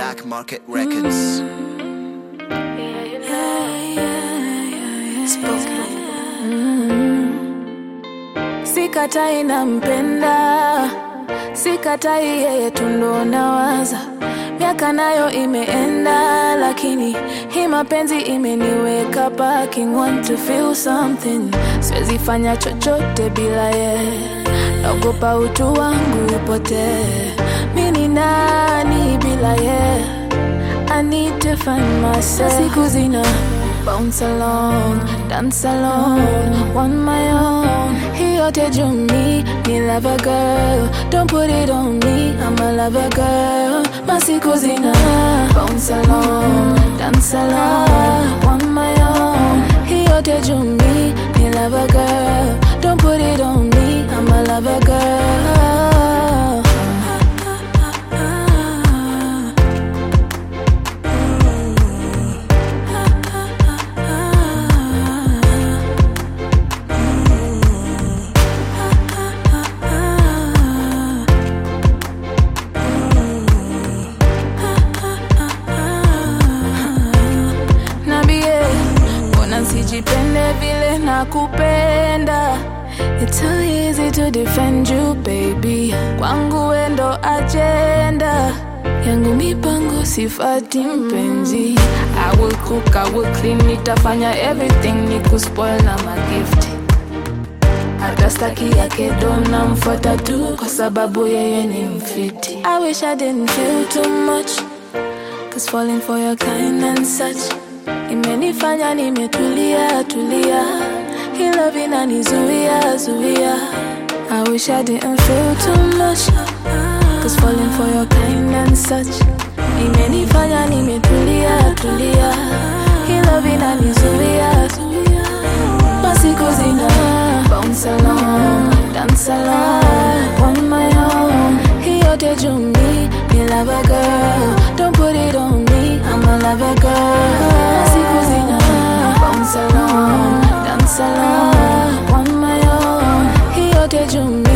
Black Market Records. Sikatai nampenda, sikatai yeye tu ndo nawaza. Miaka nayo imeenda, lakini hii mapenzi imeniweka parking. Want to feel something, siwezi fanya chochote bila yeye. Naogopa utu wangu upotee. Mi ni nani bila yeye? I need to find myself. Siku zina bounce along, dance along, on my own. He yote juu mi ni lover girl. Don't put it on me, I'm a lover girl. Masiku zina bounce along, dance along, on my own. He yote juu mi ni lover girl. Don't put it on me, I'm a lover girl. Nambie, mbona nsijipende vile nakupenda? It's so easy to defend you baby, kwangu wendo agenda yangu mipango sifati mpenzi. I will cook, I will clean, nitafanya everything nikuspoil na magifti hata staki yake dona mfuata tu kwa sababu yeye ni mfiti. I wish I didn't feel too much Cause falling for your kind and such Imenifanya nimetulia tulia Hii love inanizuia zuia I wish I didn't feel too much Cause falling for your kind and such Imenifanya nimetulia tulia Hii love inanizuia zuia Masiku zina bounce along, dance along on my own. Hii yote juu mi ni lover girl. Don't put it on me, I'm a lover girl. Masiku zina bounce along, dance along on my own. Hii yote juu mi